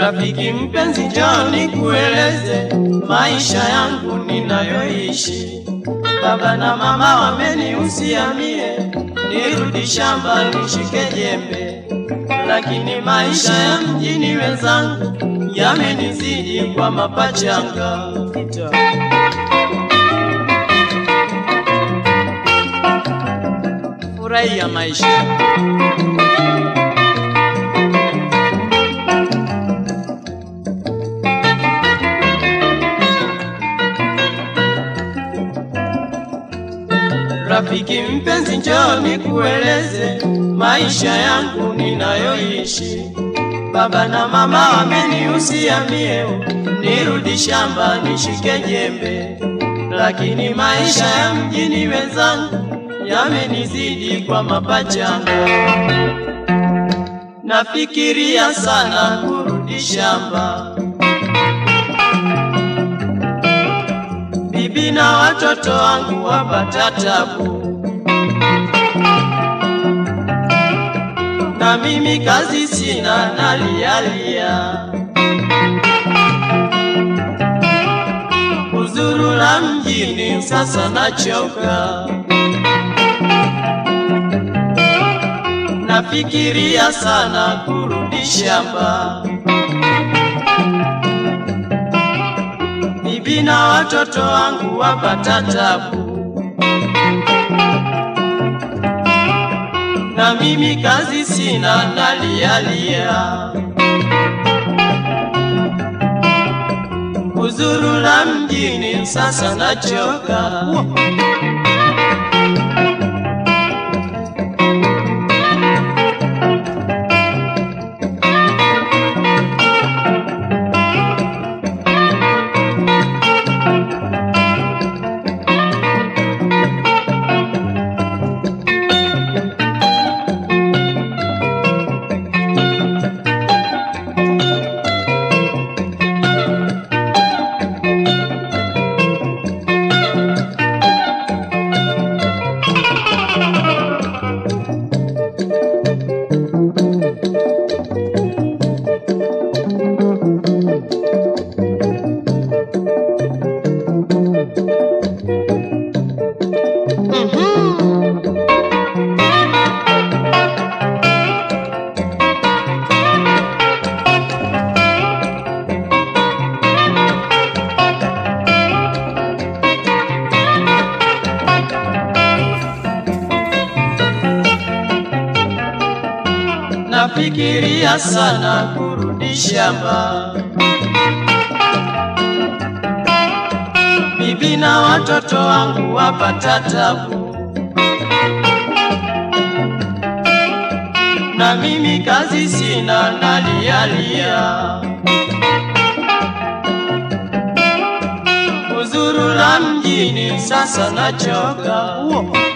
Rafiki mpenzi, njoo nikueleze maisha yangu ninayoishi. Baba na mama wamenihusia mie nirudi shamba nishike jembe, lakini maisha ya mjini wenzangu yamenizidi kwa mapachanga. Furahia maisha. Rafiki mpenzi, njoo nikueleze maisha yangu ninayoishi. Baba na mama wamenihusia mie nirudi shamba nishike jembe, lakini maisha ya mjini wenzangu yamenizidi kwa mapachanga. Nafikiria sana kurudi shamba, bibi na watoto wangu wapata tabu, na mimi kazi sina, nalialia kuzurura mjini, sasa nachoka. Nafikiria sana kurudi shamba, bibi na watoto wangu wapata tabu, na mimi kazi sina, nalialia kuzurura mjini, sasa nachoka. Nafikiria sana kurudi shamba, bibi na watoto wangu wapata tabu, na mimi kazi sina, nalialia kuzurura mjini, sasa nachoka.